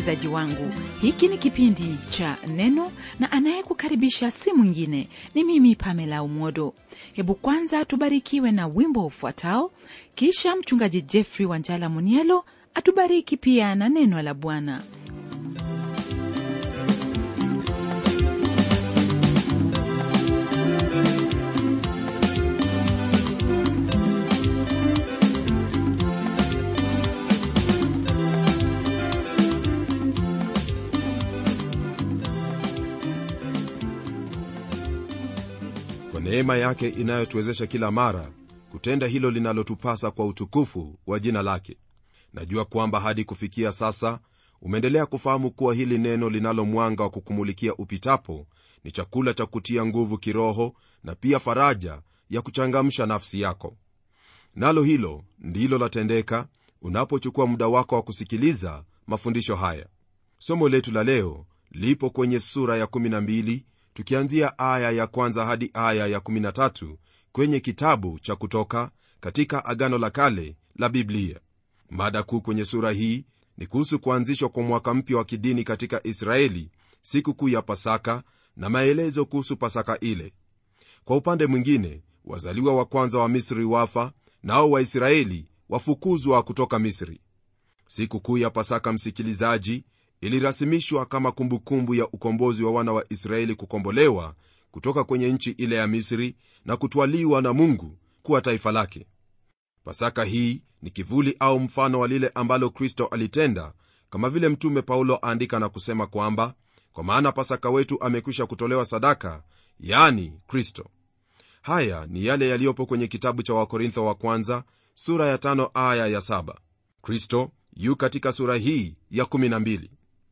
msikilizaji wangu hiki ni kipindi cha neno na anayekukaribisha si mwingine ni mimi pamela umodo hebu kwanza tubarikiwe na wimbo ufuatao kisha mchungaji jeffrey wanjala munielo atubariki pia na neno la bwana kwa neema yake inayotuwezesha kila mara kutenda hilo linalotupasa kwa utukufu wa jina lake najua kwamba hadi kufikia sasa umeendelea kufahamu kuwa hili neno linalo mwanga wa kukumulikia upitapo ni chakula cha kutia nguvu kiroho na pia faraja ya kuchangamsha nafsi yako nalo hilo ndilo latendeka unapochukua muda wako wa kusikiliza mafundisho haya somo letu la leo lipo kwenye sura ya 12 tukianzia aya ya kwanza hadi aya ya 13 kwenye kitabu cha kutoka katika agano la kale la biblia mada kuu kwenye sura hii ni kuhusu kuanzishwa kwa mwaka mpya wa kidini katika israeli siku kuu ya pasaka na maelezo kuhusu pasaka ile kwa upande mwingine wazaliwa wa kwanza wa misri wafa nao waisraeli wafukuzwa kutoka misri siku kuu ya pasaka msikilizaji ilirasimishwa kama kumbukumbu ya ukombozi wa wana wa israeli kukombolewa kutoka kwenye nchi ile ya misri na kutwaliwa na mungu kuwa taifa lake pasaka hii ni kivuli au mfano wa lile ambalo kristo alitenda kama vile mtume paulo aandika na kusema kwamba kwa maana pasaka wetu amekwisha kutolewa sadaka yani kristo haya ni yale yaliyopo kwenye kitabu cha wakorintho wa kwanza sura ya tano aya ya saba kristo yu katika sura hii ya 12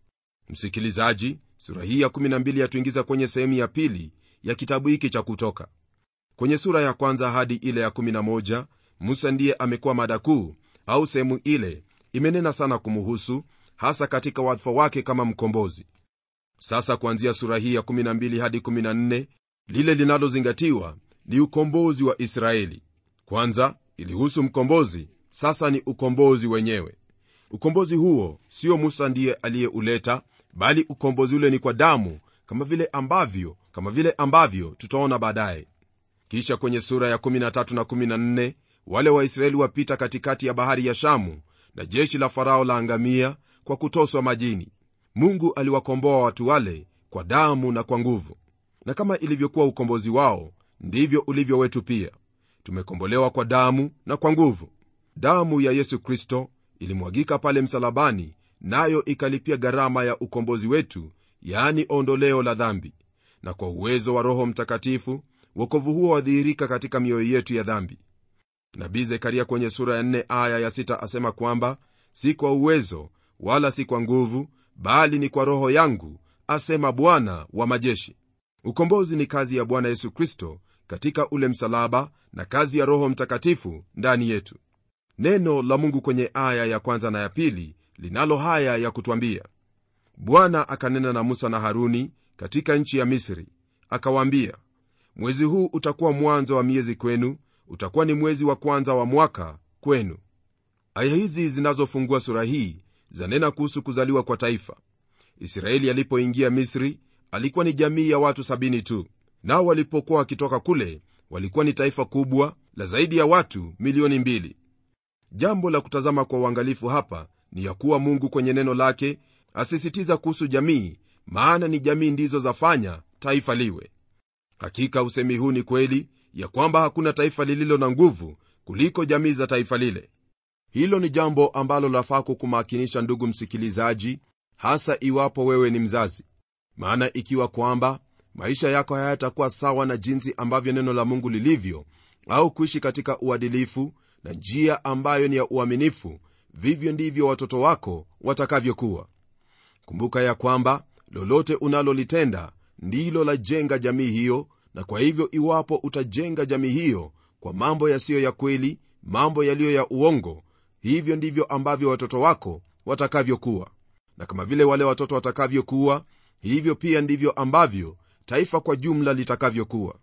msikilizaji sura hii ya 12 yatuingiza kwenye sehemu ya pili ya kitabu hiki cha kutoka kwenye sura ya kwanza hadi ile ya 11 musa ndiye amekuwa mada kuu au sehemu ile imenena sana kumuhusu hasa katika wadhifa wake kama mkombozi sasa kuanzia sura hii ya 12 hadi 14 lile linalozingatiwa ni ukombozi wa israeli kwanza ilihusu mkombozi sasa ni ukombozi wenyewe ukombozi huo sio musa ndiye aliyeuleta bali ukombozi ule ni kwa damu kama vile ambavyo kama vile ambavyo tutaona baadaye kisha kwenye sura ya 13 na 14 wale waisraeli wapita katikati ya bahari ya shamu na jeshi la farao la angamia kwa kutoswa majini mungu aliwakomboa watu wale kwa damu na kwa nguvu na kama ilivyokuwa ukombozi wao ndivyo ulivyo wetu pia tumekombolewa kwa damu na kwa nguvu damu ya yesu kristo ilimwagika pale msalabani nayo ikalipia gharama ya ukombozi wetu yaani ondoleo la dhambi na kwa uwezo wa roho mtakatifu wokovu huo wadhihirika katika mioyo yetu ya dhambi nabii zekaria kwenye sura ya 4 aya ya 6 asema kwamba si kwa uwezo wala si kwa nguvu bali ni kwa roho yangu asema bwana wa majeshi ukombozi ni kazi ya bwana yesu kristo katika ule msalaba na kazi ya roho mtakatifu ndani yetu neno la mungu kwenye aya ya kwanza na ya pili linalo haya ya kutwambia bwana akanena na musa na haruni katika nchi ya misri akawaambia mwezi huu utakuwa mwanzo wa miezi kwenu utakuwa ni mwezi wa kwanza wa mwaka kwenu aya hizi zinazofungua sura hii zanena kuhusu kuzaliwa kwa taifa israeli alipoingia misri alikuwa ni jamii ya watu sabini tu nao walipokuwa wakitoka kule walikuwa ni taifa kubwa la zaidi ya watu milioni mbili jambo la kutazama kwa uangalifu hapa ni ya kuwa mungu kwenye neno lake asisitiza kuhusu jamii maana ni jamii ndizo zafanya taifa liwe hakika usemi huu ni kweli ya kwamba hakuna taifa lililo na nguvu kuliko jamii za taifa lile hilo ni jambo ambalo lafaa kukumakinisha ndugu msikilizaji hasa iwapo wewe ni mzazi maana ikiwa kwamba maisha yako hayatakuwa sawa na jinsi ambavyo neno la mungu lilivyo au kuishi katika uadilifu na njia ambayo ni ya uaminifu vivyo ndivyo watoto wako watakavyokuwa kumbuka ya kwamba lolote unalolitenda ndilo lajenga jamii hiyo na kwa hivyo iwapo utajenga jamii hiyo kwa mambo yasiyo ya kweli mambo yaliyo ya uongo hivyo ndivyo ambavyo watoto wako watakavyokuwa na kama vile wale watoto watakavyokuwa hivyo pia ndivyo ambavyo taifa kwa jumla litakavyokuwa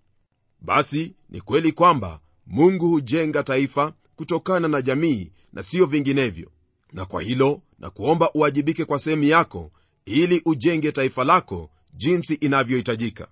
basi ni kweli kwamba mungu hujenga taifa kutokana na jamii na siyo vinginevyo na kwa hilo na kuomba uwajibike kwa sehemu yako ili ujenge taifa lako jinsi inavyohitajika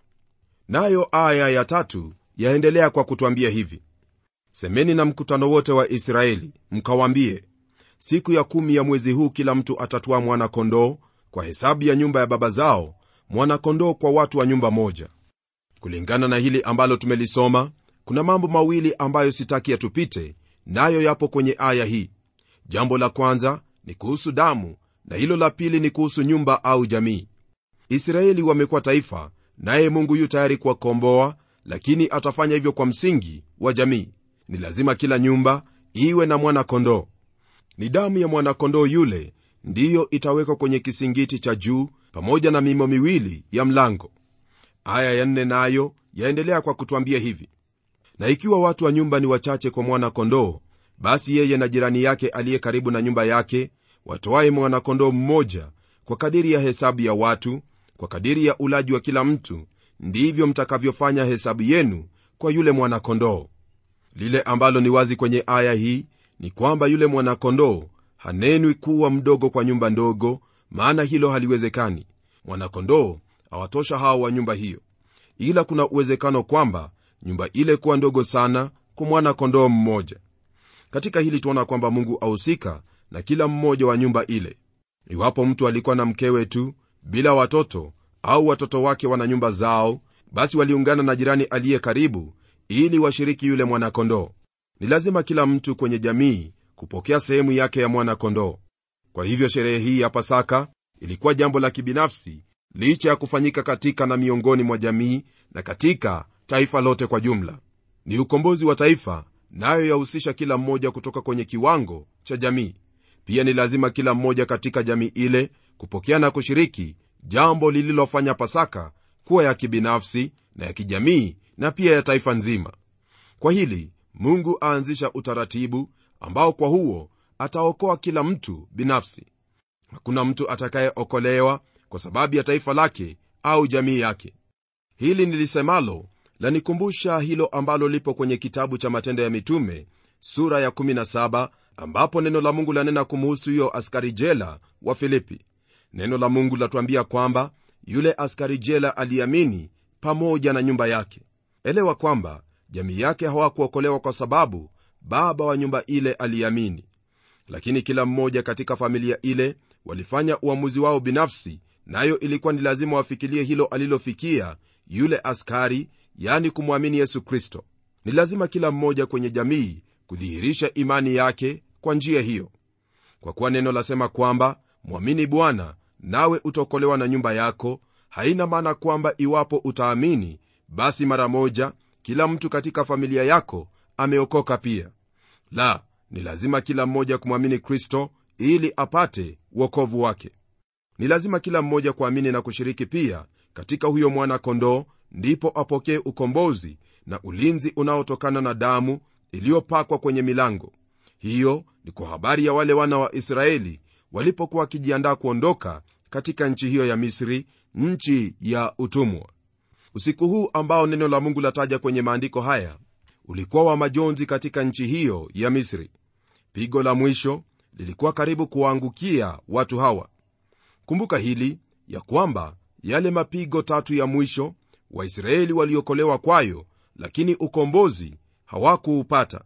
nayo aya ya tatu yaendelea kwa kutwambia hivi semeni na mkutano wote wa israeli mkawambie siku ya kumi ya mwezi huu kila mtu atatwaa mwana-kondoo kwa hesabu ya nyumba ya baba zao mwana-kondoo kwa watu wa nyumba moja kulingana na hili ambalo tumelisoma kuna mambo mawili ambayo sitaki yatupite nayo yapo kwenye aya hii jambo la kwanza ni kuhusu damu na hilo la pili ni kuhusu nyumba au jamii israeli wamekuwa taifa naye mungu yu tayari kuwakomboa lakini atafanya hivyo kwa msingi wa jamii ni lazima kila nyumba iwe na mwana-kondoo ni damu ya mwana-kondoo yule ndiyo itawekwa kwenye kisingiti cha juu pamoja na mimo miwili ya mlango aya ya nne nayo yaendelea kwa kutwambia hivi na ikiwa watu wa nyumba ni wachache kwa mwana-kondoo basi yeye na jirani yake aliye karibu na nyumba yake watoaye mwana-kondoo mmoja kwa kadiri ya hesabu ya watu kwa kadiri ya ulaji wa kila mtu ndivyo mtakavyofanya hesabu yenu kwa yule mwana-kondoo lile ambalo ni wazi kwenye aya hii ni kwamba yule mwana-kondoo hanenwi kuwa mdogo kwa nyumba ndogo maana hilo haliwezekani mwana-kondoo awatosha hao wa nyumba hiyo ila kuna uwezekano kwamba nyumba ile kuwa ndogo sana kwa mwana-kondoo mmoja katika hili tuona kwamba mungu ahusika na kila mmoja wa nyumba ile iwapo mtu alikuwa na mkewe tu bila watoto au watoto wake wana nyumba zao basi waliungana na jirani aliye karibu ili washiriki yule mwana-kondoo ni lazima kila mtu kwenye jamii kupokea sehemu yake ya mwana-kondoo kwa hivyo sherehe hii ya pasaka ilikuwa jambo la kibinafsi licha ya kufanyika katika na miongoni mwa jamii na katika taifa lote kwa jumla ni ukombozi wa taifa nayo yahusisha kila mmoja kutoka kwenye kiwango cha jamii pia ni lazima kila mmoja katika jamii ile kupokea na kushiriki jambo lililofanya pasaka kuwa ya kibinafsi na ya kijamii na pia ya taifa nzima kwa hili mungu aanzisha utaratibu ambao kwa huo ataokoa kila mtu binafsi hakuna mtu atakayeokolewa kwa sababu ya taifa lake au jamii yake hili nilisemalo lanikumbusha hilo ambalo lipo kwenye kitabu cha matendo ya mitume sura ya 17 ambapo neno la mungu lanena kumuhusu huyo askari jela wa filipi neno la mungu latuambia kwamba yule askari jela aliamini pamoja na nyumba yake elewa kwamba jamii yake hawakuokolewa kwa sababu baba wa nyumba ile aliamini lakini kila mmoja katika familia ile walifanya uamuzi wao binafsi nayo na ilikuwa ni lazima wafikirie hilo alilofikia yule askari yani kumwamini yesu kristo ni lazima kila mmoja kwenye jamii kudhihirisha imani yake kwa njia hiyo kwa kuwa neno lasema kwamba mwamini bwana nawe utaokolewa na nyumba yako haina maana kwamba iwapo utaamini basi mara moja kila mtu katika familia yako ameokoka pia la ni lazima kila mmoja kumwamini kristo ili apate uokovu wake ni lazima kila mmoja kuamini na kushiriki pia katika huyo mwana-kondoo ndipo apokee ukombozi na ulinzi unaotokana na damu iliyopakwa kwenye milango hiyo ni kwa habari ya wale wana wa israeli walipokuwa wakijiandaa kuondoka katika nchi hiyo ya misri nchi ya utumwa usiku huu ambao neno la mungu lataja kwenye maandiko haya ulikuwa wa majonzi katika nchi hiyo ya misri pigo la mwisho lilikuwa karibu kuwaangukia watu hawa kumbuka hili ya kwamba yale mapigo tatu ya mwisho waisraeli waliokolewa kwayo lakini ukombozi hawakuupata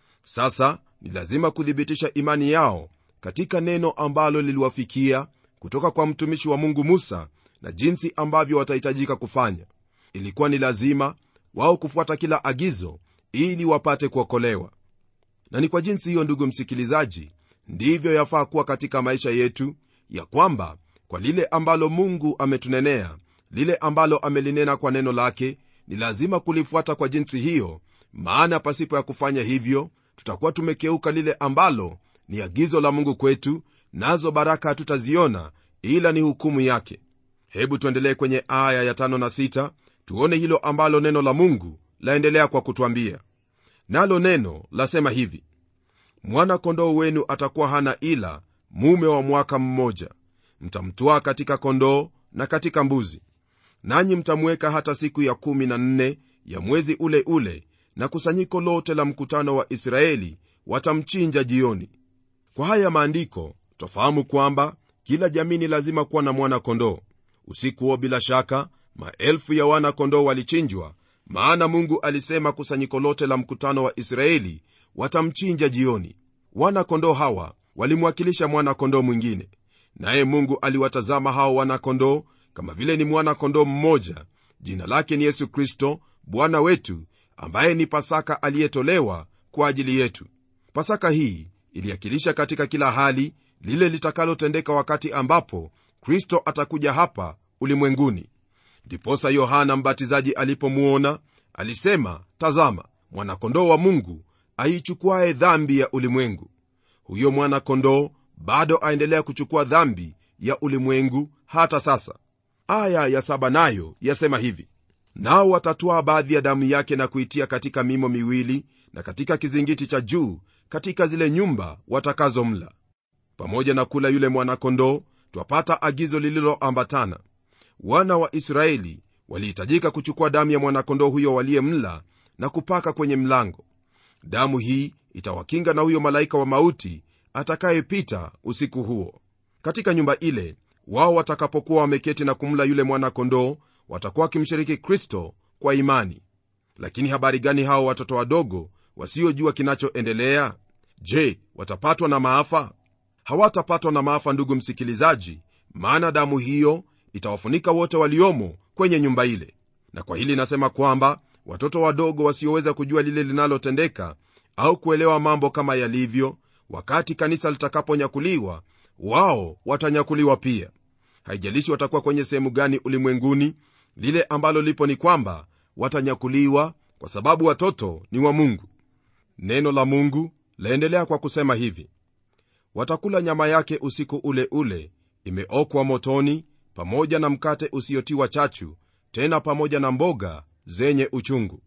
sasa ni lazima kuthibitisha imani yao katika neno ambalo liliwafikia kutoka kwa mtumishi wa mungu musa na jinsi ambavyo watahitajika kufanya ilikuwa ni lazima wao kufuata kila agizo ili wapate kuokolewa na ni kwa jinsi hiyo ndugu msikilizaji ndivyo yafaa kuwa katika maisha yetu ya kwamba kwa lile ambalo mungu ametunenea lile ambalo amelinena kwa neno lake ni lazima kulifuata kwa jinsi hiyo maana pasipo ya kufanya hivyo tutakuwa tumekeuka lile ambalo ni agizo la mungu kwetu nazo baraka hatutaziona ila ni hukumu yake hebu tuendelee kwenye aya ya tano na sita tuone hilo ambalo neno la mungu laendelea kwa kutwambia nalo neno lasema hivi mwana-kondoo wenu atakuwa hana ila mume wa mwaka mmoja mtamtwaa katika kondoo na katika mbuzi nanyi mtamweka hata siku ya kumi na nne ya mwezi ule ule na kusanyiko lote la mkutano wa israeli watamchinja jioni kwa haya maandiko twafahamu kwamba kila jamii ni lazima kuwa na mwana kondoo usiku huo bila shaka maelfu ya wana kondoo walichinjwa maana mungu alisema kusanyiko lote la mkutano wa israeli watamchinja jioni wana kondoo hawa walimwakilisha mwana kondoo mwingine naye mungu aliwatazama hao wana kondoo kama vile ni mwana kondoo mmoja jina lake ni yesu kristo bwana wetu ambaye ni pasaka aliyetolewa kwa ajili yetu pasaka hii iliakilisha katika kila hali lile litakalotendeka wakati ambapo kristo atakuja hapa ulimwenguni ndiposa yohana mbatizaji alipomuona alisema tazama mwanakondoo wa mungu aichukuaye dhambi ya ulimwengu huyo mwana-kondoo bado aendelea kuchukua dhambi ya ulimwengu hata sasa aya ya saba nayo yasema hivi nao watatwaa baadhi ya damu yake na kuitia katika mimo miwili na katika kizingiti cha juu katika zile nyumba watakazomla pamoja na kula yule mwana-kondoo twapata agizo lililoambatana wana wa israeli walihitajika kuchukua damu ya mwana-kondoo huyo waliyemla na kupaka kwenye mlango damu hii itawakinga na huyo malaika wa mauti atakayepita usiku huo katika nyumba ile wao watakapokuwa wameketi na kumla yule mwana-kondoo watakuwa wakimshiriki kristo kwa imani lakini habari gani hao watoto wadogo wasiojua kinachoendelea je watapatwa na maafa hawatapatwa na maafa ndugu msikilizaji maana damu hiyo itawafunika wote waliomo kwenye nyumba ile na kwa hili nasema kwamba watoto wadogo wasioweza kujua lile linalotendeka au kuelewa mambo kama yalivyo wakati kanisa litakaponyakuliwa wao watanyakuliwa pia haijalishi watakuwa kwenye sehemu gani ulimwenguni lile ambalo lipo ni kwamba watanyakuliwa kwa sababu watoto ni wa mungu neno la mungu laendelea kwa kusema hivi watakula nyama yake usiku ule ule imeokwa motoni pamoja na mkate usiotiwa chachu tena pamoja na mboga zenye uchungu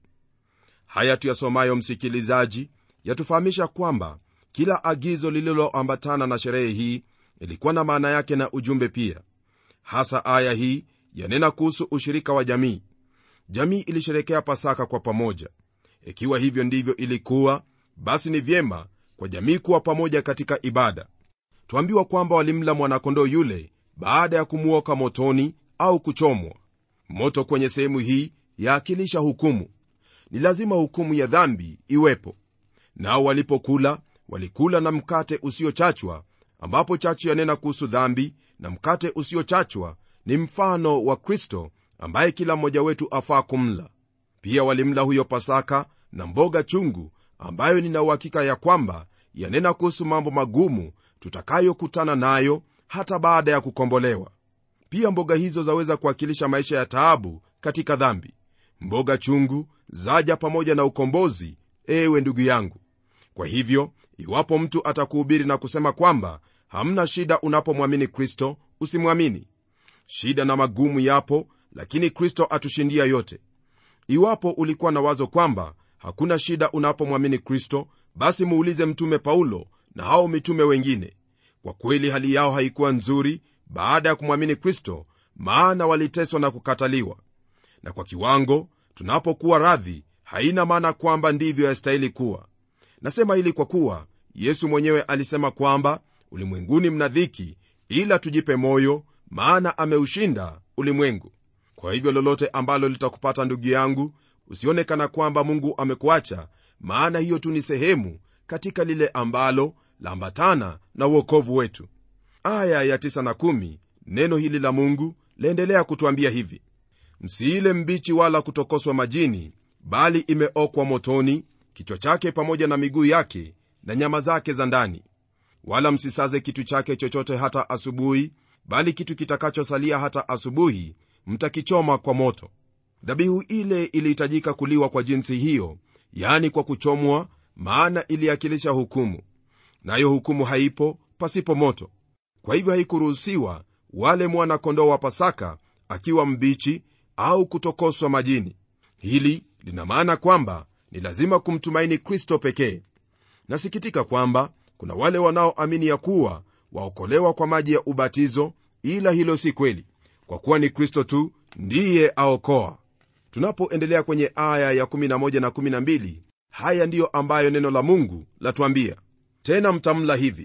haya tuyasomayo msikilizaji yatufahamisha kwamba kila agizo lililoambatana na sherehe hii ilikuwa na maana yake na ujumbe pia hasa aya hii yanena kuhusu ushirika wa jamii jamii ilisherekea pasaka kwa pamoja ikiwa hivyo ndivyo ilikuwa basi ni vyema kwa jamii kuwa pamoja katika ibada twambiwa kwamba walimla mwanakondoo yule baada ya kumuoka motoni au kuchomwa moto kwenye sehemu hii yaakilisha hukumu ni lazima hukumu ya dhambi iwepo nao walipokula walikula na mkate usiochachwa ambapo chachu yanena kuhusu dhambi na mkate usiochachwa ni mfano wa kristo ambaye kila mmoja wetu afaa kumla pia walimla huyo pasaka na mboga chungu ambayo nina uhakika ya kwamba yanena kuhusu mambo magumu tutakayokutana nayo hata baada ya kukombolewa pia mboga hizo zaweza kuwakilisha maisha ya taabu katika dhambi mboga chungu zaja pamoja na ukombozi ewe ndugu yangu kwa hivyo iwapo mtu atakuhubiri na kusema kwamba hamna shida unapomwamini kristo usimwamini shida na magumu yapo lakini kristo atushindia yote iwapo ulikuwa na wazo kwamba hakuna shida unapomwamini kristo basi muulize mtume paulo na hao mitume wengine kwa kweli hali yao haikuwa nzuri baada ya kumwamini kristo maana waliteswa na kukataliwa na kwa kiwango tunapokuwa radhi haina maana kwamba ndivyo yastahili kuwa nasema hili kwa kuwa yesu mwenyewe alisema kwamba ulimwenguni mna dhiki ila tujipe moyo maana ameushinda ulimwengu kwa hivyo lolote ambalo litakupata ndugu yangu usionekana kwamba mungu amekuacha maana hiyo tu ni sehemu katika lile ambalo laambatana na uokovu wetu aya ya 9 na 1 neno hili la mungu laendelea kutwambia hivi msiile mbichi wala kutokoswa majini bali imeokwa motoni kichwa chake pamoja na miguu yake na nyama zake za ndani wala msisaze kitu chake chochote hata asubuhi bali kitu kitakachosalia hata asubuhi mtakichoma kwa moto dhabihu ile ilihitajika kuliwa kwa jinsi hiyo yani kwa kuchomwa maana iliakilisha hukumu nayo hukumu haipo pasipo moto kwa hivyo haikuruhusiwa wale mwana-kondoo wa pasaka akiwa mbichi au kutokoswa majini hili lina maana kwamba ni lazima kumtumaini kristo pekee nasikitika kwamba kuna wale wanaoamini ya kuwa waokolewa kwa maji ya ubatizo ila hilo si kweli kwa kuwa ni kristo tu ndiye aokoa tunapoendelea kwenye aya ya 11 na 12 haya ndiyo ambayo neno la mungu latuambia tena mtamla hivi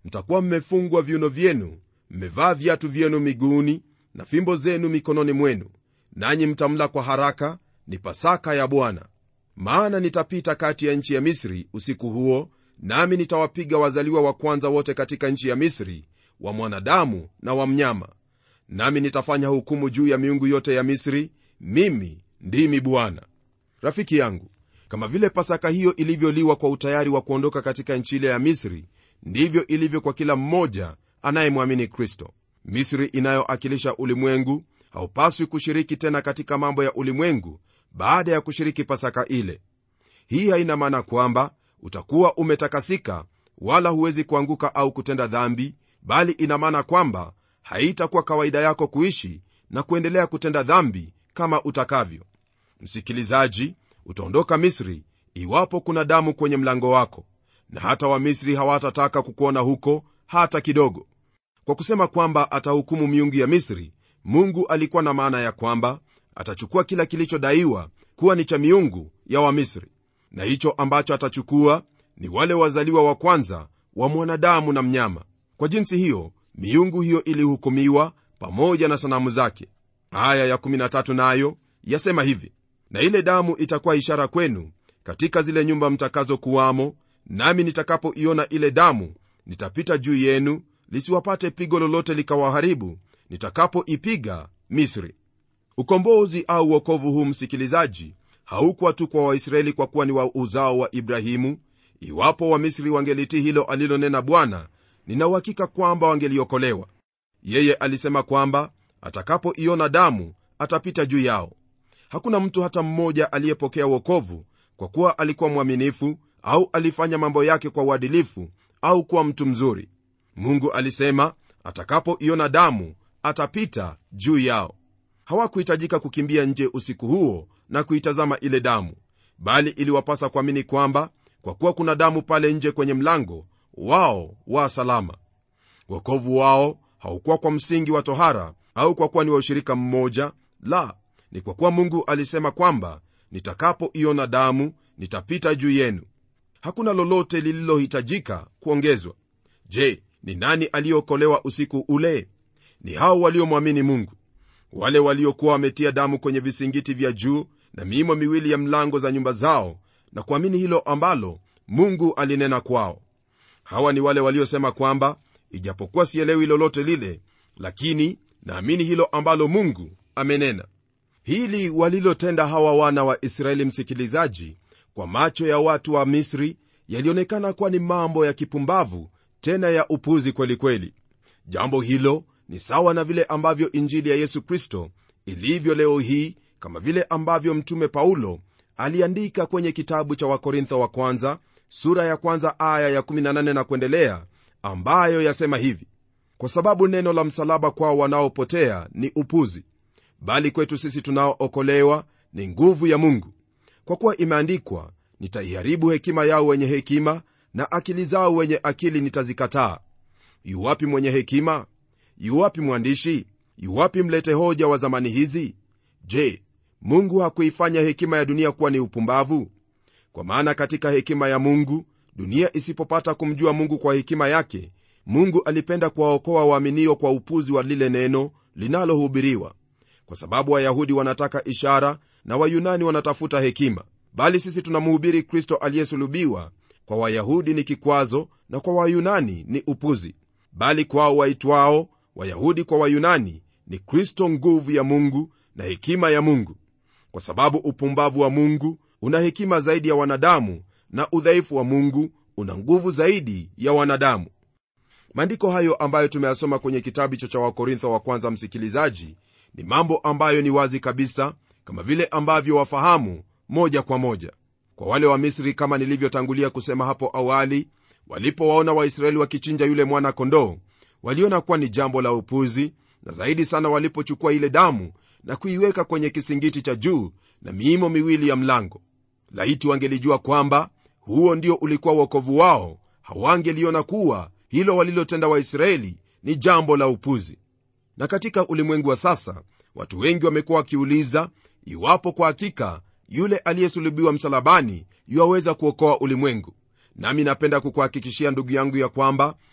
mtakuwa mmefungwa viuno vyenu mmevaa viatu vyenu miguuni na fimbo zenu mikononi mwenu nanyi mtamla kwa haraka ni pasaka ya bwana maana nitapita kati ya nchi ya misri usiku huo nami nitawapiga wazaliwa wa kwanza wote katika nchi ya misri wa mwanadamu na wa mnyama nami nitafanya hukumu juu ya miungu yote ya misri mimi ndimi bwana rafiki yangu kama vile pasaka hiyo ilivyoliwa kwa utayari wa kuondoka katika nchi ile ya misri ndivyo ilivyo kwa kila mmoja anayemwamini kristo misri inayoakilisha ulimwengu haupaswi kushiriki tena katika mambo ya ulimwengu baada ya kushiriki pasaka ile hii haina maana kwamba utakuwa umetakasika wala huwezi kuanguka au kutenda dhambi bali ina maana kwamba haitakuwa kawaida yako kuishi na kuendelea kutenda dhambi kama utakavyo msikilizaji utaondoka misri iwapo kuna damu kwenye mlango wako na hata wamisri hawatataka kukuona huko hata kidogo kwa kusema kwamba atahukumu miungu ya misri mungu alikuwa na maana ya kwamba atachukua kila kilichodaiwa kuwa ni cha miungu ya wamisri na hicho ambacho atachukua ni wale wazaliwa wa kwanza wa mwanadamu na mnyama kwa jinsi hiyo miungu hiyo ilihukumiwa pamoja na sanamu zake aya ya13 nayo yasema hivi na ile damu itakuwa ishara kwenu katika zile nyumba mtakazokuwamo nami nitakapoiona ile damu nitapita juu yenu lisiwapate pigo lolote likawaharibu nitakapoipiga misri ukombozi au uokovu huu msikilizaji haukuwa tu kwa waisraeli kwa kuwa ni wa uzao wa ibrahimu iwapo wamisri wangelitii hilo alilonena bwana ninauhakika kwamba wangeliokolewa yeye alisema kwamba atakapoiona damu atapita juu yao hakuna mtu hata mmoja aliyepokea wokovu kwa kuwa alikuwa mwaminifu au alifanya mambo yake kwa uadilifu au kuwa mtu mzuri mungu alisema atakapoiona damu atapita juu yao hawakuhitajika kukimbia nje usiku huo na kuitazama ile damu bali iliwapasa kuamini kwamba kwa kuwa kuna damu pale nje kwenye mlango wao wa salama wokovu wao haukuwa kwa msingi wa tohara au kwa kuwa ni wa ushirika mmoja la ni kwa kuwa mungu alisema kwamba nitakapoiona damu nitapita juu yenu hakuna lolote lililohitajika kuongezwa je ni nani aliyeokolewa usiku ule ni hao waliomwamini mungu wale waliokuwa wametia damu kwenye visingiti vya juu na miimo miwili ya mlango za nyumba zao na kuamini hilo ambalo mungu alinena kwao hawa ni wale waliosema kwamba ijapokuwa sielewi lolote lile lakini naamini hilo ambalo mungu amenena hili walilotenda hawa wana wa israeli msikilizaji kwa macho ya watu wa misri yalionekana kuwa ni mambo ya kipumbavu tena ya upuzi kwelikweli kweli. jambo hilo ni sawa na vile ambavyo injili ya yesu kristo ilivyo leo hii kama vile ambavyo mtume paulo aliandika kwenye kitabu cha wakorintho wa kwanza sura ya kwanza aya ya18 na kuendelea ambayo yasema hivi kwa sababu neno la msalaba kwao wanaopotea ni upuzi bali kwetu sisi tunaookolewa ni nguvu ya mungu kwa kuwa imeandikwa nitaiharibu hekima yao wenye hekima na akili zao wenye akili nitazikataa yuwapi mwenye hekima yuwapi mwandishi yuwapi mlete hoja wa zamani hizi je mungu hakuifanya hekima ya dunia kuwa ni upumbavu kwa maana katika hekima ya mungu dunia isipopata kumjua mungu kwa hekima yake mungu alipenda kuwaokoa waaminio kwa upuzi wa lile neno linalohubiriwa kwa sababu wayahudi wanataka ishara na wayunani wanatafuta hekima bali sisi tunamhubiri kristo aliyesulubiwa kwa wayahudi ni kikwazo na kwa wayunani ni upuzi bali kwao waitwao wayahudi kwa wayunani ni kristo nguvu ya mungu na hekima ya mungu kwa sababu upumbavu wa mungu una hekima zaidi ya wanadamu na udhaifu wa mungu una nguvu zaidi ya wanadamu maandiko hayo ambayo tumeyasoma kwenye kitabu hicho cha wakorintho wa kwanza msikilizaji ni mambo ambayo ni wazi kabisa kama vile ambavyo wafahamu moja kwa moja kwa wale wa misri kama nilivyotangulia kusema hapo awali walipowaona waisraeli wakichinja yule mwana kondoo waliona kuwa ni jambo la upuzi na zaidi sana walipochukua ile damu na kuiweka kwenye kisingiti cha juu na miimo miwili ya mlango laiti wangelijua kwamba huo ndio ulikuwa uokovu wao hawangeliona kuwa hilo walilotenda waisraeli ni jambo la upuzi na katika ulimwengu wa sasa watu wengi wamekuwa wakiuliza iwapo kwa hakika yule aliyesulubiwa msalabani yuwaweza kuokoa ulimwengu nami napenda kukuhakikishia ndugu yangu ya kwamba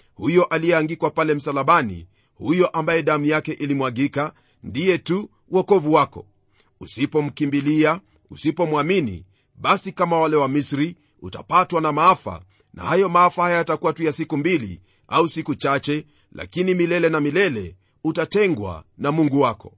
huyo aliyeangikwa pale msalabani huyo ambaye damu yake ilimwagika ndiye tu wokovu wako usipomkimbilia usipomwamini basi kama wale wa misri utapatwa na maafa na hayo maafa haya yatakuwa tu ya siku mbili au siku chache lakini milele na milele utatengwa na mungu wako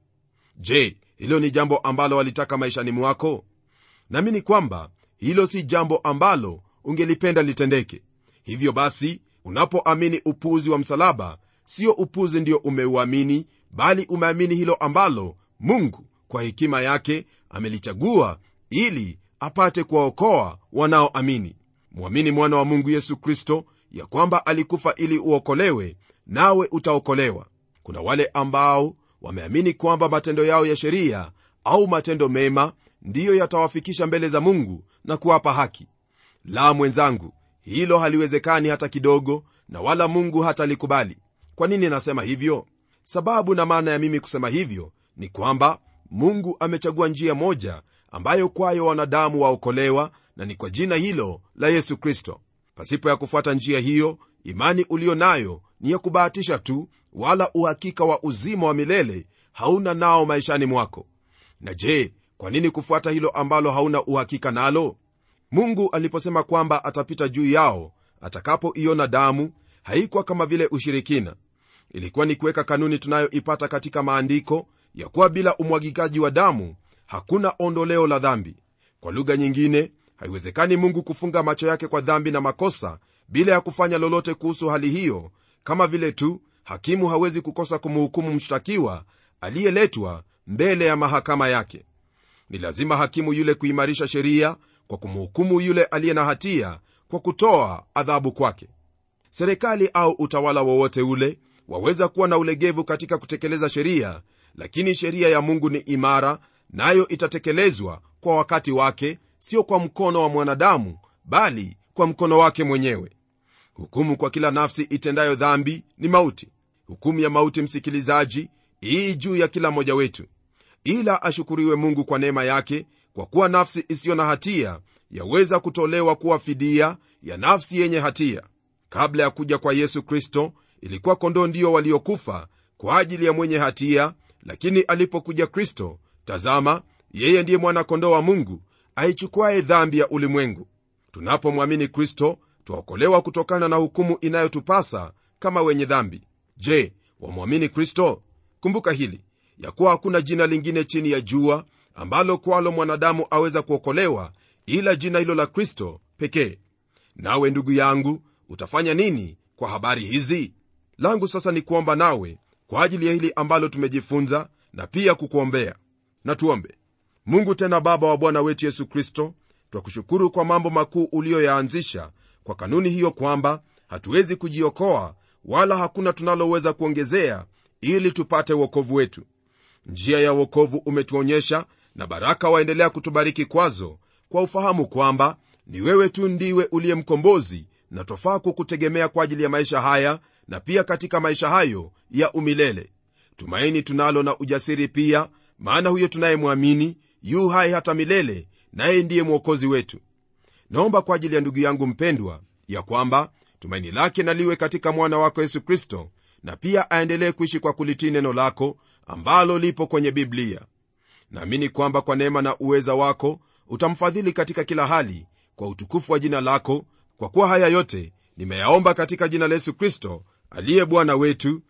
je hilo ni jambo ambalo walitaka maishani mwako naamini kwamba hilo si jambo ambalo ungelipenda litendeke hivyo basi unapoamini upuzi wa msalaba sio upuzi ndio umeuamini bali umeamini hilo ambalo mungu kwa hekima yake amelichagua ili apate kuwaokoa wanaoamini mwamini mwana wa mungu yesu kristo ya kwamba alikufa ili uokolewe nawe utaokolewa kuna wale ambao wameamini kwamba matendo yao ya sheria au matendo mema ndiyo yatawafikisha mbele za mungu na kuwapa haki la mwenzangu hilo haliwezekani hata kidogo na wala mungu hatalikubali kwa nini nasema hivyo sababu na maana ya mimi kusema hivyo ni kwamba mungu amechagua njia moja ambayo kwayo wanadamu waokolewa na ni kwa jina hilo la yesu kristo pasipo ya kufuata njia hiyo imani uliyo nayo ni ya kubahatisha tu wala uhakika wa uzima wa milele hauna nao maishani mwako na je kwa nini kufuata hilo ambalo hauna uhakika nalo mungu aliposema kwamba atapita juu yao atakapoiona damu haikuwa kama vile ushirikina ilikuwa ni kuweka kanuni tunayoipata katika maandiko ya kuwa bila umwagikaji wa damu hakuna ondoleo la dhambi kwa lugha nyingine haiwezekani mungu kufunga macho yake kwa dhambi na makosa bila ya kufanya lolote kuhusu hali hiyo kama vile tu hakimu hawezi kukosa kumhukumu mshtakiwa aliyeletwa mbele ya mahakama yake ni lazima hakimu yule kuimarisha sheria kwa kumhukumu yule aliye na hatia kwa kutoa adhabu kwake serikali au utawala wowote ule waweza kuwa na ulegevu katika kutekeleza sheria lakini sheria ya mungu ni imara nayo itatekelezwa kwa wakati wake sio kwa mkono wa mwanadamu bali kwa mkono wake mwenyewe hukumu kwa kila nafsi itendayo dhambi ni mauti hukumu ya mauti msikilizaji ii juu ya kila mmoja wetu ila ashukuriwe mungu kwa neema yake kwa kuwa nafsi isiyo na hatia yaweza kutolewa kuwa fidia ya nafsi yenye hatia kabla ya kuja kwa yesu kristo ilikuwa kondoo ndio waliokufa kwa ajili ya mwenye hatia lakini alipokuja kristo tazama yeye ndiye mwana-kondoo wa mungu aichukuaye dhambi ya ulimwengu tunapomwamini kristo twaokolewa kutokana na hukumu inayotupasa kama wenye dhambi je wamwamini kristo kumbuka hili ya kuwa hakuna jina lingine chini ya jua ambalo kwalo mwanadamu aweza kuokolewa ila jina hilo la kristo pekee nawe ndugu yangu utafanya nini kwa habari hizi langu sasa ni kuomba nawe kwa ajili ya hili ambalo tumejifunza na pia kukuombea na tuombe mungu tena baba wa bwana wetu yesu kristo twakushukuru kwa mambo makuu uliyoyaanzisha kwa kanuni hiyo kwamba hatuwezi kujiokoa wala hakuna tunaloweza kuongezea ili tupate uokovu wetu njia ya uokovu umetuonyesha na baraka waendelea kutubariki kwazo kwa ufahamu kwamba ni wewe tu ndiwe uliye mkombozi na twafaa kukutegemea kwa ajili ya maisha haya na pia katika maisha hayo ya umilele tumaini tunalo na ujasiri pia maana huyo tunayemwamini yu hai hata milele naye ndiye mwokozi wetu naomba kwa ajili ya ndugu yangu mpendwa ya kwamba tumaini lake naliwe katika mwana wako yesu kristo na pia aendelee kuishi kwa kulitii neno lako ambalo lipo kwenye biblia naamini kwamba kwa neema na uweza wako utamfadhili katika kila hali kwa utukufu wa jina lako kwa kuwa haya yote nimeyaomba katika jina la yesu kristo aliye bwana wetu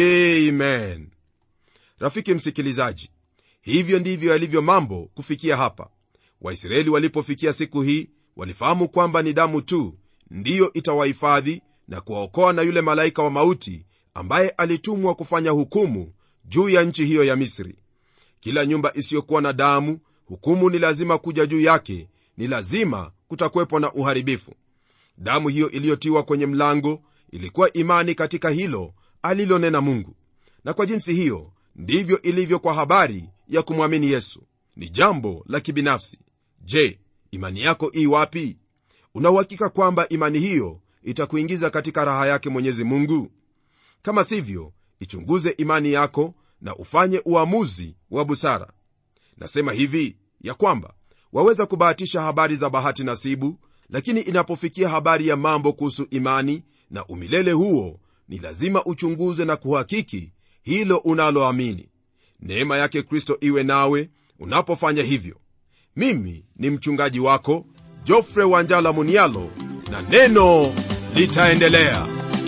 amen rafiki msikilizaji hivyo ndivyo yalivyo mambo kufikia hapa waisraeli walipofikia siku hii walifahamu kwamba ni damu tu ndiyo itawahifadhi na kuwaokoa na yule malaika wa mauti ambaye alitumwa kufanya hukumu juu ya nchi hiyo ya misri kila nyumba isiyokuwa na damu hukumu ni lazima kuja juu yake ni lazima kutakuwepo na uharibifu damu hiyo iliyotiwa kwenye mlango ilikuwa imani katika hilo alilonena mungu na kwa jinsi hiyo ndivyo ilivyo kwa habari ya kumwamini yesu ni jambo la kibinafsi je imani yako ii wapi unauhakika kwamba imani hiyo itakuingiza katika raha yake mwenyezi mungu kama sivyo ichunguze imani yako na ufanye uamuzi wa busara nasema hivi ya kwamba waweza kubahatisha habari za bahati nasibu lakini inapofikia habari ya mambo kuhusu imani na umilele huo ni lazima uchunguze na kuhakiki hilo unaloamini neema yake kristo iwe nawe unapofanya hivyo mimi ni mchungaji wako jofre wanjala munialo na neno litaendelea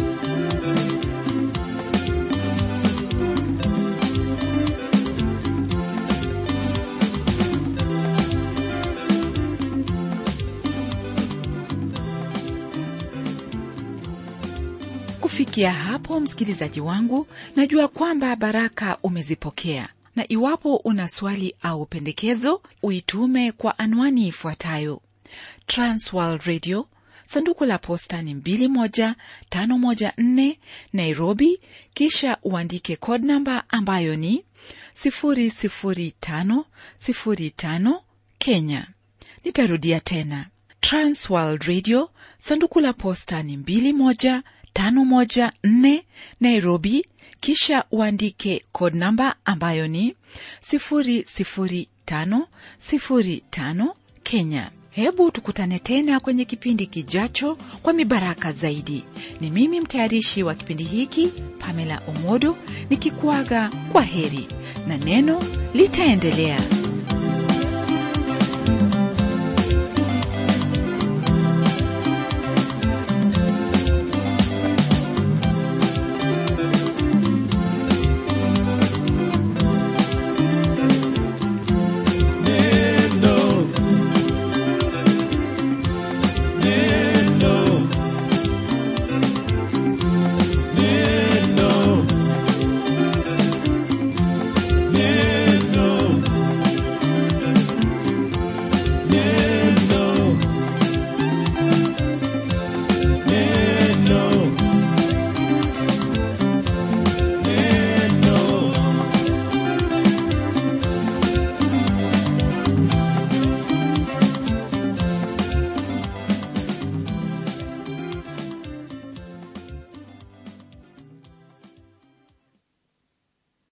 kufikia hapo msikilizaji wangu najua kwamba baraka umezipokea na iwapo una swali au pendekezo uitume kwa anwani ifuatayo transworld radio sanduku la posta ni 21514 nairobi kisha uandike code namba ambayo ni 00505 kenya nitarudia tena transworld radio sanduku la posta ni 21514 nairobi kisha uandike code namba ambayo ni 00505 kenya hebu tukutane tena kwenye kipindi kijacho kwa mibaraka zaidi ni mimi mtayarishi wa kipindi hiki pamela omodo nikikuaga kwa heri na neno litaendelea